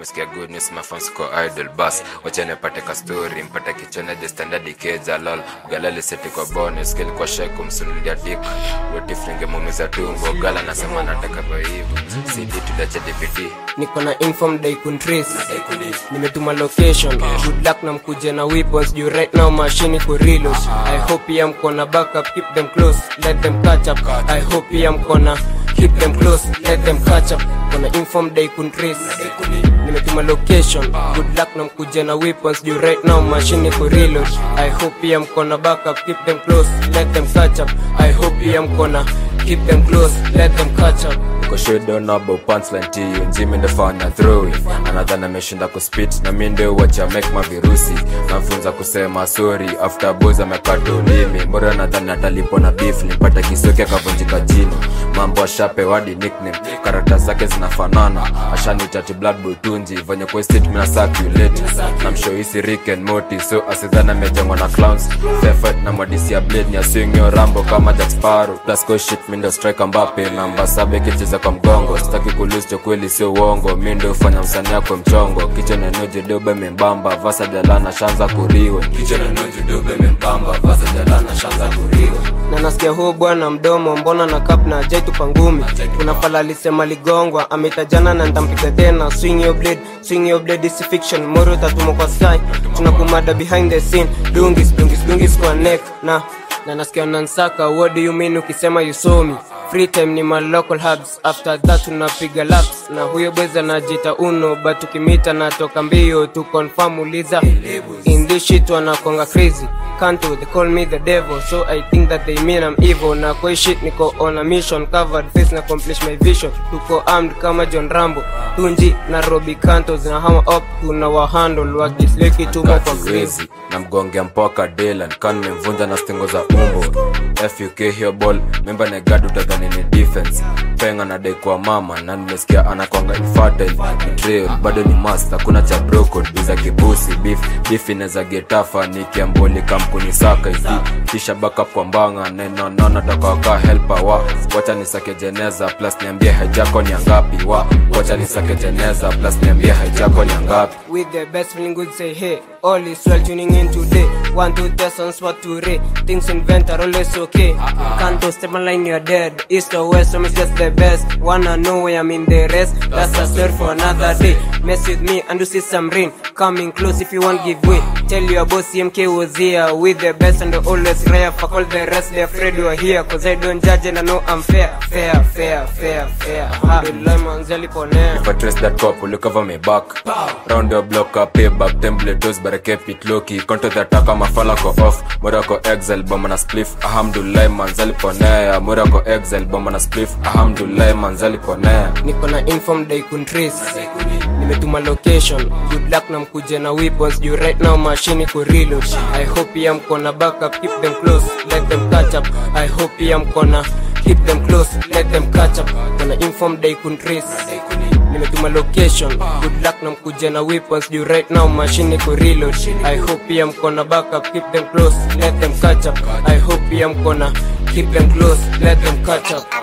umesikia good news mafans ko idol bas wacha nipate ka story mpate kichone the standard keja lol galali seti kwa bonus skill kwa shek kumsunulia dik weti fringe mumiza tumbo gala nasema nataka kwa hivyo cd tudache dvd niko na inform dai kuntrace nimetuma location good luck na mkuje na weapons juu right now machine iko reload i hope ya mko na backup keep them close let them catch up i hope ya mko na keep them close let them catch up kuna inform dai kuntrace nimetuma location good luck na mkuje na weapons juu right now machine iko reload i hope ya mko na backup keep them close let them catch up i hope ya mko na keep them close let them catch up Niko shit don't know about punchline to you Jimmy ndefanya throw it anadhani ameshinda kuspit na mi ndio wacha make mavirusi namfunza kusema sorry after boys amekata ulimi mbora nadhani atalipo na beef nipata kisoki akavunjika jino mambo ashape wadi nickname karata zake zinafanana ashanichati blood boy tunji venye kwestit mina circulate namshoisi rick and moti so asidhani amejengwa na clowns fefet na mwadisi ya blade ni aswingio rambo kama jack sparrow plus go shit mi ndio striker mbape namba saba ikicheza kwa mgongo sitaki kulose cho kweli sio uongo mi ndio ufanya msanii yako mchongo kichwa nenoje dobe membamba vasa jalana shanza kuriwe kichwa nenoje dobe membamba vasa jalana shanza kuriwe na nasikia huu bwana mdomo mbona na kap na jaitupa ngumi kuna pala alisema ligongwa ameitajana na ntampiga tena swing your blade swing your blade is fiction moro tatumo kwa sky tunakumada behind the scene dungis dungis dungis kwa neck na na nasikia nansaka what do you mean ukisema you saw me free time ni my local hubs after that tunapiga laps na huyo bweza anajita uno but tukimita natoka mbio tu confirm uliza in this shit wanakonga crazy kanto they call me the devil so i think that they mean i'm evil na kwa hii shit niko on a mission covered face na accomplish my vision tuko armed kama john rambo tunji na robi kanto zinahama up tuna wahandle wakisleki tumo kwa crazy wezi na mgongea mpoka delan kan nimemvunja na stingo za umbo fuk hiyo ball memba negadu utadhani ni defense penga na dai kwa mama na nimesikia anakwanga infertile betrayal bado ni master kuna cha brokod biza kibusi beef beef inaweza getafa nikiamboli kampuni saka hivi kisha backup kwa mbanga neno nono takawaka helper wa wacha nisake jeneza plus niambie hajako ni angapi wa wacha nisake jeneza plus niambie hajako ni angapi with the best feeling good say hey all is well tuning in today one two test on spot to ray things invent are always okay can't to step my line you're dead east or west I'm just the best wanna know where I'm in the rest that's a story for another day mess with me and you see some rain coming close if you want give way tell your boss CMK was here with the best and always rare fuck all the rest they're afraid you're here cause I don't judge and I know I'm fair fair fair fair fair alhamdulillah manzali ponea If I trace that cop, will you cover me back? Round your block, I pay back. Template dose, but I kept it low key. Counter the attack, I'm a falla go off. Morocco exile, bomb on a spliff. Alhamdulillah, manzali ponea. Morocco exile, bomb on a spliff. Alhamdulillah, manzali ponea. niko na inform dai kuntrace nimetuma location good luck na mkuje na weapons juu right now machine iko reload i hope ya mko na backup keep them close let them catch up i hope ya mko na keep them close let them catch up kuna inform dai kuntrace nimetuma location good luck na mkuje na weapons juu right now machine iko reload i hope ya mko na backup keep them close let them catch up i hope ya mko na keep them close let them catch up